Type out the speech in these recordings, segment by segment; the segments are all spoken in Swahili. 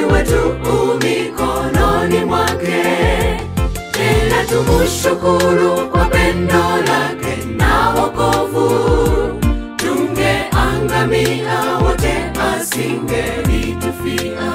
wetu mikononi mwake, tena tumushukuru kwa pendo lake na wokovu. Tungeangamia wote, asingelitufia.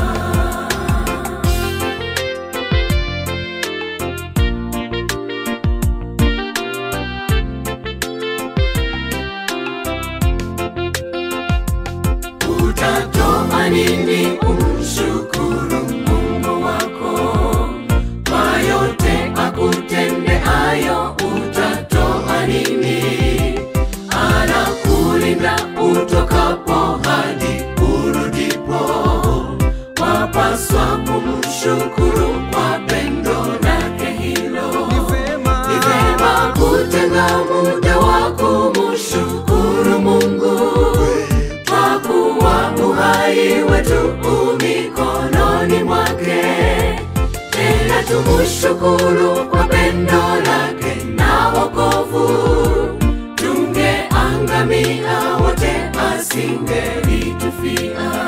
Utatoa nini umshukuru Mungu wako kwa yote akutendeayo? Utatoa nini? Anakulinda utokapo hadi urudipo. Wapaswa kumshukuru kwa pendo lake hilo. Ni vema Ni vema kutenga muda wa kumshukuru Mungu kwa kuwa uhai wetu u mikononi mwake, tena tumushukuru kwa pendo lake na wokovu. Tungeangamia wote, asingelitufia.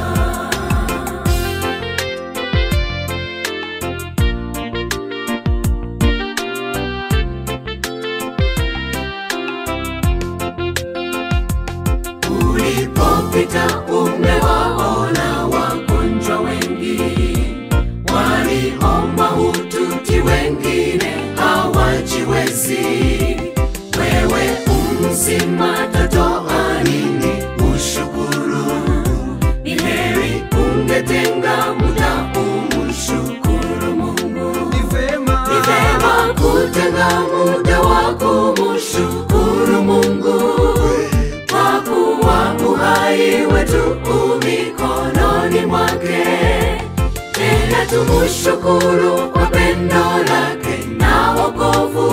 Ulipopita umewaona wagonjwa wengi, waliomba hututi, wengine hawajiwezi. Wewe umzima, tatoa nini ushukuru? Ni heri ungetenga muda umshukuru Mungu. ni vema Ni vema kutenga muda wa kumshukuru Mungu kwa kuwa uhai wetu u mikononi mwake, tena tumushukuru kwa pendo lake na wokovu.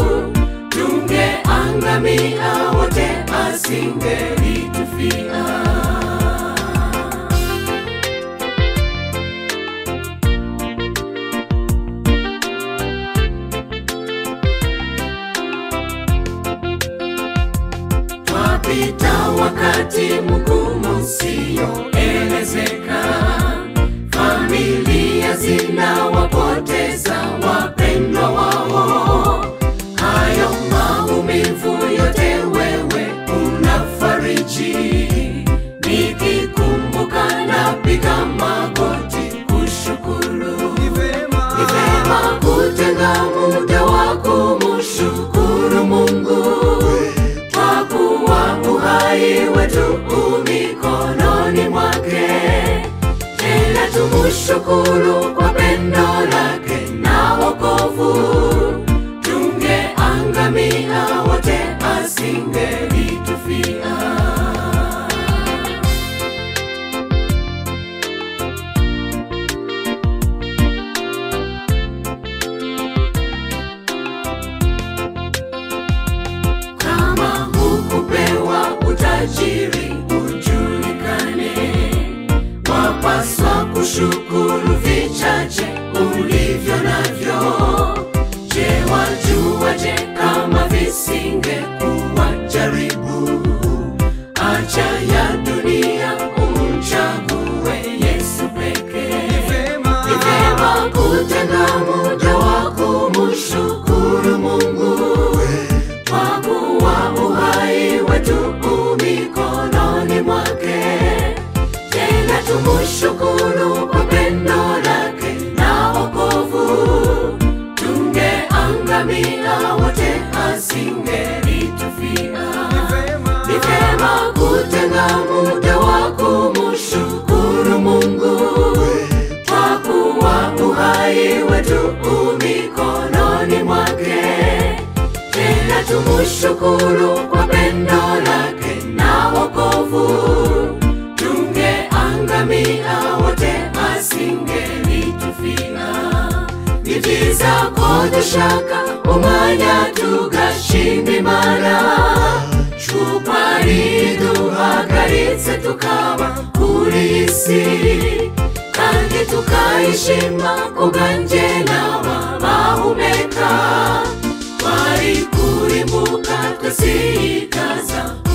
Tungeangamia wote, asingelitufia. Twapita wakati mgumu usioelezeka, familia zinawapoteza wapendwa wao. Hayo maumivu yote wewe unafariji, nikikumbuka napiga magoti kushukuru. ni vema Ni vema kutenga muda wa kumshukuru Mungu kwa kuwa uhai wetu u mikononi mwake, tena tumushukuru kwa pendo lake na wokovu. Tungeangamia wote, asingelitufia. Kama hukupewa utajiri ujulikane, wapaswa kushukuru vichache ulivyo navyo. Je, wajuaje kama visingekuwa jaribu? Acha ya dunia umchague Yesu pekee. ni vema Ni vema kutenga muda wa kumshukuru Mungu kwa kuwa uhai wetu u mikononi mwake, tena tumushukuru kwa pendo lake na wokovu. Tungeangamia wote, asingelitufia. ni vema Ni vema kutenga muda wa kumshukuru Mungu kwa kuwa uhai wetu u mikononi mwake, tena tumushukuru kwa pendo lake na wokovu. Tungeangamia wote, asingelitufia. Nitiza kote shaka umanya tugashima imana twuparituhagaritse tukaba kuri iyi si kandi tukayishima kubwanjye n'aba bahumeka twari kurimbuka twese ikaza